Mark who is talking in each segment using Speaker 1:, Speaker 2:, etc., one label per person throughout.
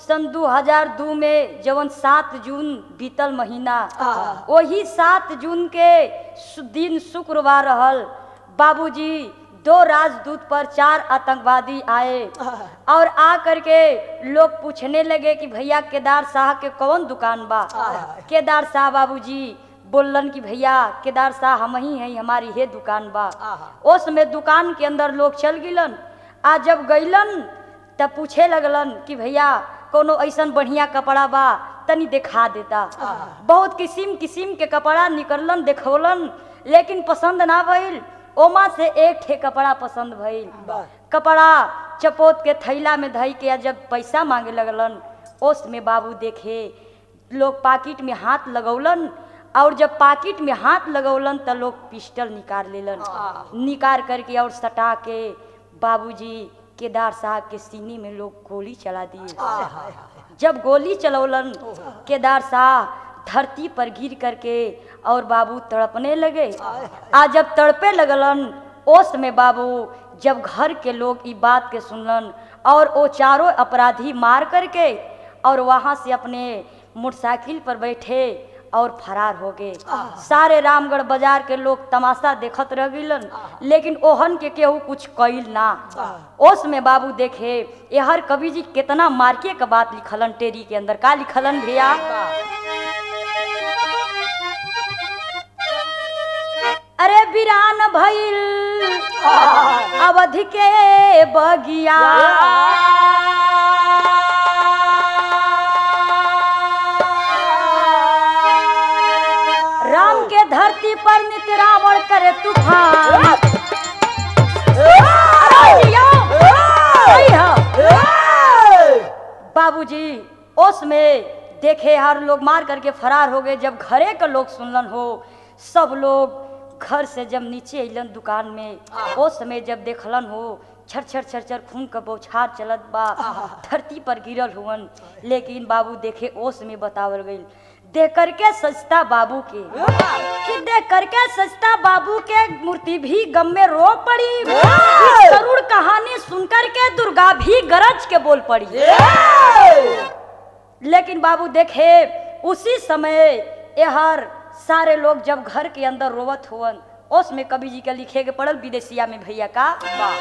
Speaker 1: सन 2002 में जवन सात जून बीतल महीना
Speaker 2: हाँ।
Speaker 1: वही सात जून के सु- दिन शुक्रवार रहल बाबूजी दो राजदूत पर चार आतंकवादी आए और आ करके लोग पूछने लगे कि भैया केदार शाह के कौन दुकान बा केदार शाह बाबूजी बोलन कि भैया केदार शाह हम ही हैं हमारी हे दुकान बा उस में दुकान के अंदर लोग चल गिलन आ जब गइलन तब पूछे लगलन कि भैया कोनो ऐसन बढ़िया कपड़ा बा तनी दिखा देता बहुत किस्म किस्म के कपड़ा निकललन देखौलन लेकिन पसंद ना भइल ओमा से एक ठे कपड़ा पसंद भइल कपड़ा चपोत के थैला में धई के आ जब पैसा मांगे लगलन ओस में बाबू देखे लोग पाकिट में हाथ लगौलन और जब पाकिट में हाथ लगौलन त लोग पिस्टल निकाल लेलन निकाल करके और सटा के बाबूजी केदार साहब के सीने में लोग गोली चला दिए जब गोली चलौलन केदार शाह धरती पर गिर करके और बाबू तड़पने लगे आ जब तड़पे लगलन ओस में बाबू जब घर के लोग ई बात के सुनलन और वो चारों अपराधी मार करके और वहां से अपने मोटरसाइकिल पर बैठे और फरार हो गए सारे रामगढ़ बाजार के लोग तमाशा देखत रह गिलन लेकिन ओहन के केहू कुछ कइल ना ओस में बाबू देखे यहर कवि जी कितना मार्के का बात लिखलन टेरी के अंदर का लिखलन भैया अरे वीरान भइल अवधि के बगिया राम के धरती पर नित्य रावण करे तूफान अरे जिया, सही है। बाबूजी ओस में देखे हर लोग मार करके फरार हो गए जब घरे का लोग सुनलन हो सब लोग घर से जब नीचे अलन दुकान में ओ समय जब देखलन हो छर छर छर छर खून का बौछार चलत बा धरती पर गिरल हुवन लेकिन बाबू देखे ओस में बतावल गई देख करके सजता बाबू के कि देख करके सजता बाबू के मूर्ति भी गम में रो पड़ी इस करुण कहानी सुनकर के दुर्गा भी गरज के बोल पड़ी लेकिन बाबू देखे उसी समय यहर सारे लोग जब घर के अंदर रोवत हुवन उस में कवि जी के लिखे के पड़ल विदेशिया में भैया का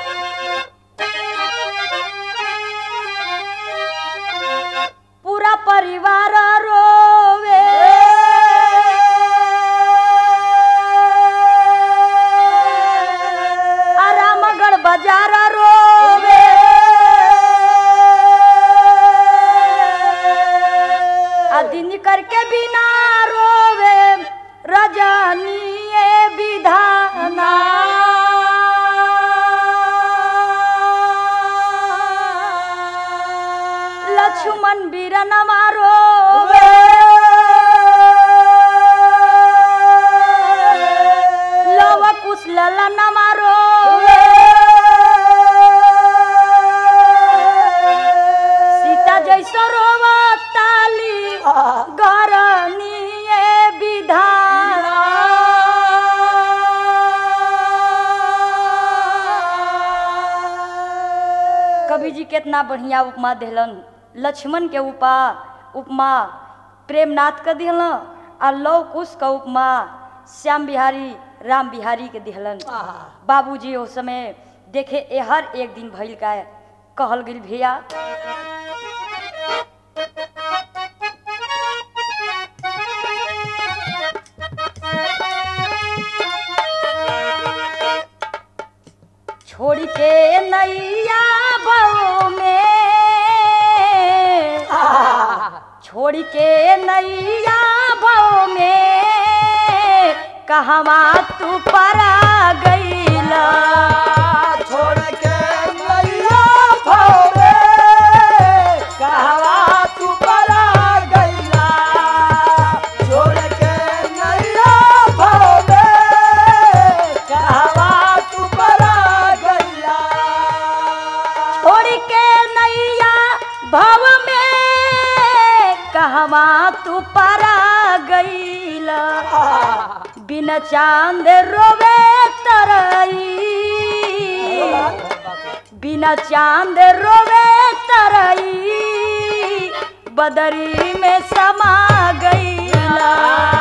Speaker 1: पूरा परिवार रोवे आरामगढ़ बाजार रोवे आ दिन करके बिना रोवे रजनीए विधाना लक्ष्मण बीरन मारो लव कुश ललन मारो सीता जैसो रोवा ताली गरनीए विधान कवि जी कितना बढ़िया उपमा दिलन लक्ष्मण के उपा उपमा प्रेमनाथ के दिहलन आ लव कुश का उपमा श्याम बिहारी राम बिहारी के दिहलन बाबूजी उस समय देखे ए हर एक दिन भइल का कहल गेल भैया छोड़ के नैया बो में छोड़ के नैया बो में कहवा तू परा गईला
Speaker 2: छोड़ के नैया भवे कहवा तू परा गईला छोड़ के नैया भवे कहवा तू परा गईला
Speaker 1: छोड़ के नैया भव में कहवा तू परा गईला बिन चांद रोवे तरई बिना चांद रोवे तरई बदरी में समा गईला